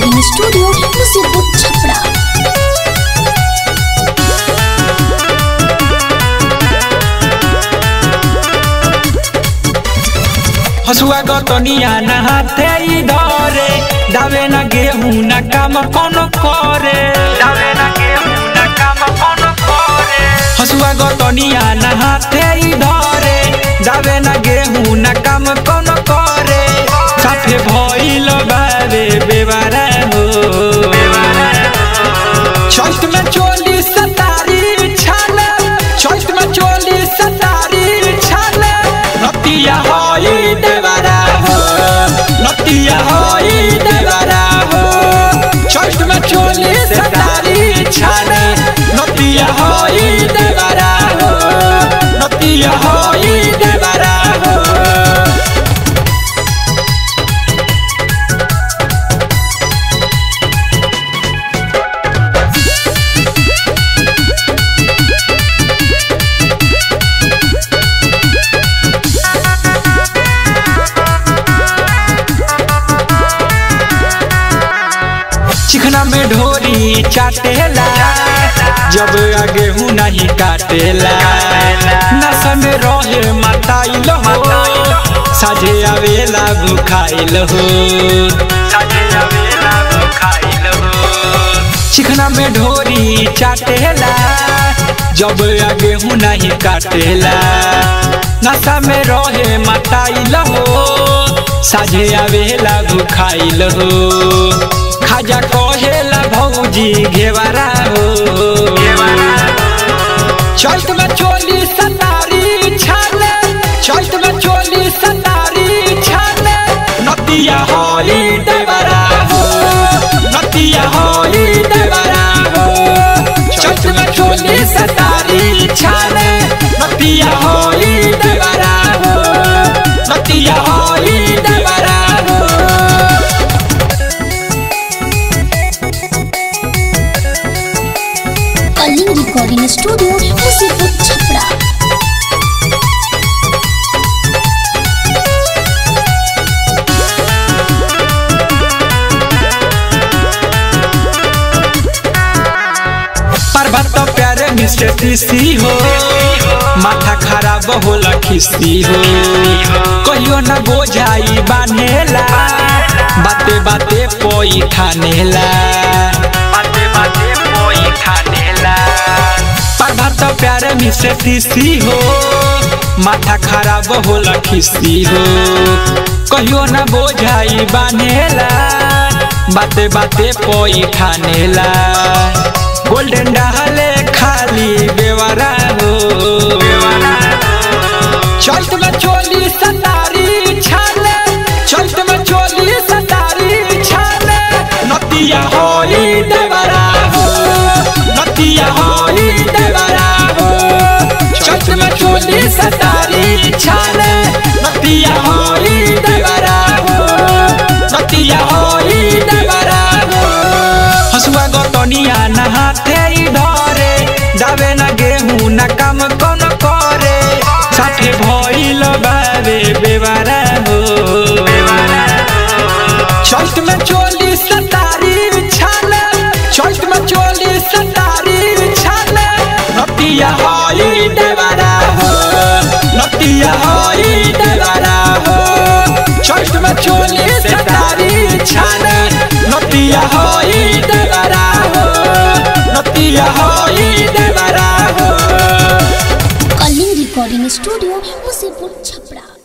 recording studio मुसीबत छपरा हसुआ गतनिया ना हाथे ई धरे दावे ना गेहूं ना काम कोनो करे दावे ना गेहूं ना काम कोनो करे हसुआ गतनिया ना हाथे ई धरे दावे ना गेहूं ना काम कोनो करे साफे भइल बावे बेवारा हो चौथ में चोली सतारी छाले चौथ में चोली सतारी छाले नतिया होई देवरा हो नतिया होई देवरा हो चौथ में चोली सतारी छाले नतिया होई देवरा हो नतिया होई देवरा हो चिकना में ढोरी चाटेला जब आगे हूँ नहीं काटेला नस में रहे मताइल हो साझे आवेला भुखाइल हो चिकना में ढोरी चाटेला जब आगे हूँ नहीं काटेला नशा में रहे मताइल हो साझे आवेला भुखाइल हो खाजा कहेला भौजी घेवारा हो चौथ में चोली सतारी छाले चौथ में चोली सतारी छाले नतिया होली देवरा हो नतिया होली देवरा हो चौथ में चोली सतारी छाले नतिया होली देवरा हो नतिया होली देवरा हो कलिंग रिकॉर्डिंग स्टूडियो मुसीबत छपरा पर्वत प्यारे मिस्टर तीसी हो माथा खराब होला खिस्ती हो कहियो न बोझाई बानेला बाते बाते पोई ठानेला बाते बाते पोई ठानेला पर्वत प्यारे मिस्टर तीसी हो माथा खराब होला खिस्ती हो कहियो न बोझाई बानेला बाते बाते पोई ठानेला गोल्डन डाले खाली बेवारा हो चौथ में चोली सतारी छाले चौथ में चोली सतारी छाले नतिया होली देवरा हो नतिया होली देवरा हो चौथ में चोली सतारी छाले नतिया होली देवरा हो नतिया होली देवरा हो हसुआ गतनिया न हाथे ई धरे दावे न गेहूं न काम कौन करे साथे भइल बावे बेवारा हो चौथ में चोली सतारी छाले चौथ में चोली सतारी छाले नतिया होई देवरा हो नतिया होई देवरा हो चौथ में चोली सतारी छाले नतिया होई देवरा हो नतिया होई देवरा हो कलिंग रिकॉर्डिंग स्टूडियो मुसीबत छपरा